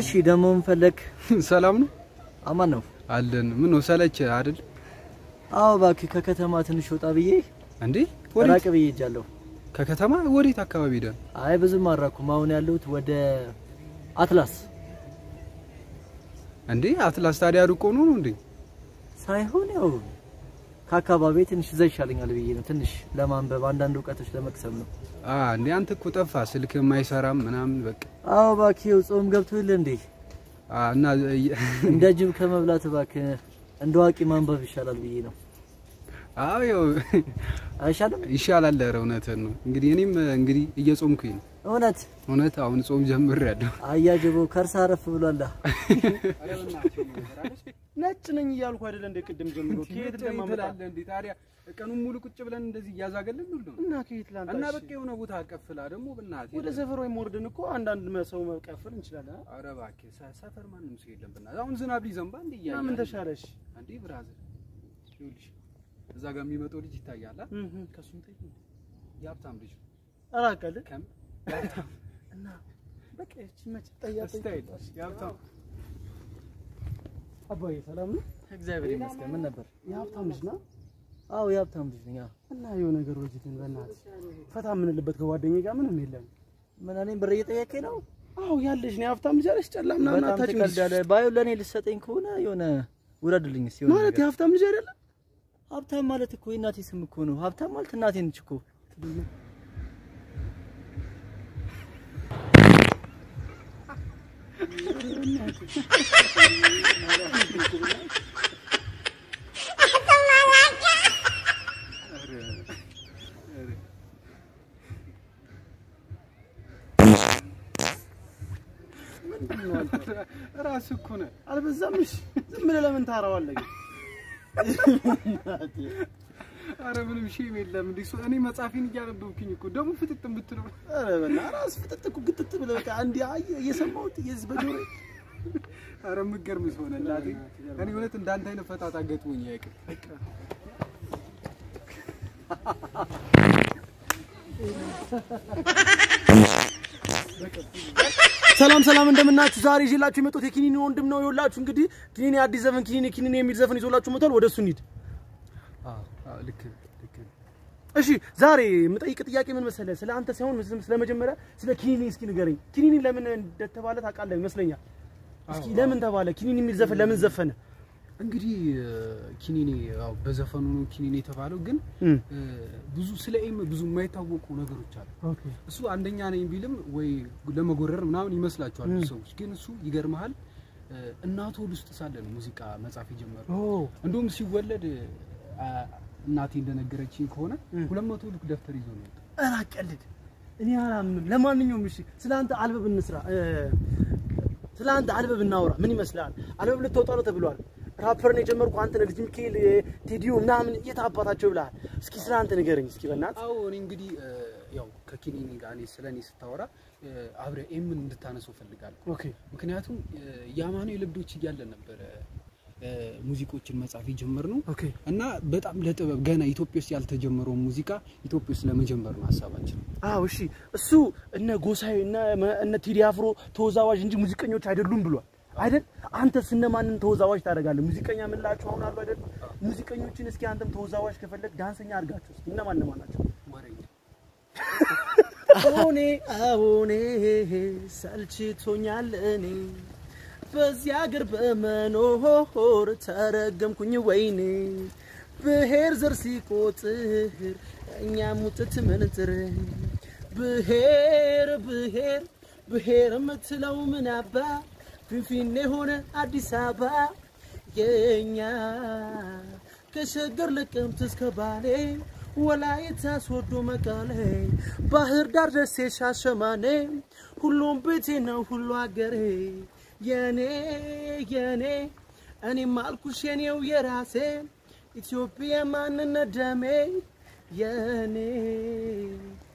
እሺ ደግሞ ምን ፈለግ? ሰላም ነው አማን ነው? አለን። ምን ነው ሰለች አይደል አዎ እባክህ ከከተማ ትንሽ ወጣ ብዬ እንዴ? ራቅ ወዴት? ብዬ ሄጃለሁ። ከከተማ ወዴት አካባቢ ሄደን? አይ ብዙም አልራኩም። አሁን ያለሁት ወደ አትላስ እንዴ አትላስ ታዲያ ሩቅ ሆኖ ነው እንዴ? ሳይሆን ያው ከአካባቢ ትንሽ እዛ ይሻለኛል ብዬ ነው። ትንሽ ለማንበብ አንዳንድ እውቀቶች ለመቅሰም ነው። አ እንዴ አንተ እኮ ጠፋ፣ ስልክ የማይሰራም ምናምን በቃ አዎ እባክህ ይኸው ጾም ገብቶ የለ እንዴ? አ እና እንደ ጅብ ከመብላት እባክህ እንደ አዋቂ ማንበብ ይሻላል ብዬ ነው። አዎ ያው አይሻልም? ይሻላል። ኧረ እውነትህን ነው። እንግዲህ እኔም እንግዲህ እየጾምኩኝ ነው። እውነት እውነት አሁን ጾም ጀምሬያለሁ። አያጅቦ ከርሳ አረፍ ብሏላ። ነጭ ነኝ እያልኩ አይደለ እንደ ቅድም ጀምሮ ከየት እንደማመጣ ትላለህ እንዴ? ታዲያ ቀኑን ሙሉ ቁጭ ብለን እንደዚህ እያዛገልን ሁሉ እና ከየት ላንተ እና እሺ? በቃ የሆነ ቦታ አቀፍላ ደግሞ ብናት ወደ ሰፈር ወይም ወርድን እኮ አንዳንድ ሰው መቀፈል እንችላለን። አ? ኧረ እባክህ ሰ- ሰፈር ማንም ሰው የለም። ብናት አሁን ዝናብ ሊዘንባ እንዴ እና እያየህ ምን አይደል? ተሻለሽ? አንዴ ብራዘር ይኸውልሽ እዛ ጋር የሚመጣው ልጅ ይታያል። አ? እህ ከሱም ተይ የሀብታም ልጅ ነው። ኧረ አውቃለሁ። ከም እና በቃ እቺ መች ጠያ ስታይል የሀብታም አባዬ ሰላም ነው? እግዚአብሔር ይመስገን። ምን ነበር? የሀብታም ልጅ ነው አዎ የሀብታም ልጅ ነኝ። አዎ። እና የሆነ ነገር ወጅትን በእናትህ ፈታ የምንልበት ከጓደኛዬ ጋር ምንም የለም። ምን እኔም ብር እየጠየቀኝ ነው? አዎ ያለሽ ነው የሀብታም ልጅ አለሽ ጨላ ምናምን በጣም አታጭም ትቀልዳለህ። ባዩ ለእኔ ልሰጠኝ ከሆነ የሆነ ውረድልኝ እስኪ የሆነ ማለት ነገር። የሀብታም ልጅ አይደለም። ሀብታም ማለት እኮ የእናቴ ስም እኮ ነው። ሀብታም ማለት እናቴ ነች እኮ። ራስህ እኮ ነህ። አልበዛም? እሺ ዝም ብለህ ለምን ታወራዋለህ? ግን? ኧረ ምንም ሼም የለም። እንዲህ እሱ- እኔ መጽሐፌን እያነበብኩኝ እኮ ደግሞ ፍጥጥ ብትለው ኧረ በእናትህ ራስህ ፍጥጥ እኮ ግጥጥ ብለህ በቃ እንዲህ አየህ እየሰማሁት የዚህ በጆሮዬ ኧረ የምትገርም ሰው ነህ እናቴ። እኔ እውነት እንዳንተ አይነት ፈጣጣ ገጥሞኝ አያውቅም። ሰላም ሰላም እንደምናችሁ። ዛሬ ይዤላችሁ የመጣሁት የኪኒኒ ወንድም ነው። ይኸውላችሁ እንግዲህ ኪኒኒ አዲስ ዘፈን ኪኒኒ ኪኒኒ የሚል ዘፈን ይዞላችሁ መጥቷል። ወደ እሱ እንሂድ። አዎ አዎ፣ ልክ ልክ እሺ ዛሬ የምጠይቅ ጥያቄ ምን መሰለህ? ስለ አንተ ሳይሆን ስለ- ስለ መጀመሪያ ስለ ኪኒኒ እስኪ ንገረኝ። ኪኒኒ ለምን እንደተባለ ታውቃለህ ይመስለኛል። እስኪ ለምን ተባለ? ኪኒኒ የሚል ዘፈን ለምን ዘፈነ? እንግዲህ ኪኒኔ ያው በዘፈኑ ነው ኪኒኔ የተባለው፣ ግን እም። እ፣ ብዙ ስለ ኤም ብዙ የማይታወቁ ነገሮች አሉ። እሱ አንደኛ ነኝ ቢልም ወይ ለመጎረር ምናምን ይመስላችኋል ብዙ ሰዎች፣ ግን እሱ ይገርመሃል እ፣ እናቱ ሆድ ውስጥ ሳለ ነው ሙዚቃ መጻፍ የጀመረው። ኦ እንዲሁም ሲወለድ አ፣ እናቴ እንደነገረችኝ ከሆነ እም። ሁለት መቶ ልክ ደብተር ይዞ ነው የወጣው። ኧረ አቀልድ። እኔ አላምንም። ለማንኛውም እሺ ስለ አንተ አልበብ እንስራ። እ፣ ስለ አንተ አልበብ እናውራ። ምን ይመስልሃል? አልበብ ልትወጣ ነው ተብሏል። ራፐርን የጀመርኩ አንተ ነህ። ልጅ ሚካኤል፣ ቴዲዮ ምናምን የት አባታቸው ብለሃል። እስኪ ስለ አንተ ንገረኝ እስኪ በእናትህ። አዎ እኔ እንግዲህ እ፣ ያው ከኪኒኒ ጋር እኔ ስለ እኔ ስታወራ እ፣ አብረህ ኤምን እንድታነሰው ፈልጋለሁ። ኦኬ ምክንያቱም የአማኑኤል ልብዶች እያለን ነበረ እ፣ ሙዚቆችን መጻፍ የጀመርነው ኦኬ እና በጣም ለጥበብ ገና ኢትዮጵያ ውስጥ ያልተጀመረውን ሙዚቃ ኢትዮጵያ ውስጥ ለመጀመር ነው ሀሳባችን። አዎ እሺ፣ እሱ እነ ጎሳዬ እነ እነ ቴዲ አፍሮ ተወዛዋዥ እንጂ ሙዚቀኞች አይደሉም ብሏል አይደል? አንተስ እነማንን ተወዛዋዥ ታደርጋለህ? ሙዚቀኛ የምንላቸው አሁን አሉ አይደል? ሙዚቀኞችን እስኪ አንተም ተወዛዋዥ ከፈለግ ዳንሰኛ አድርጋቸው እስኪ እነማን እነማን ናቸው? ወሬኛ አሁኔ አሁኔ ሰልችቶኛል እኔ በዚህ አገር በመኖር ተረገምኩኝ ወይኔ ብሔር ዘር ሲቆጥር እኛ ሙጥት ምንጥር ብሔር ብሔር ብሔር የምትለው ምን አባ ፊንፊኔ ሆነ አዲስ አበባ የኛ ከሸገር ለቀምት እስከ ባሌ ወላይታ ሶዶ መቀሌ ባህር ዳር ደሴ ሻሸማኔ ሁሉም ቤቴ ነው ሁሉ አገሬ የኔ የኔ እኔም አልኩሽ የኔው የራሴ ኢትዮጵያ ማንነት ደሜ የኔ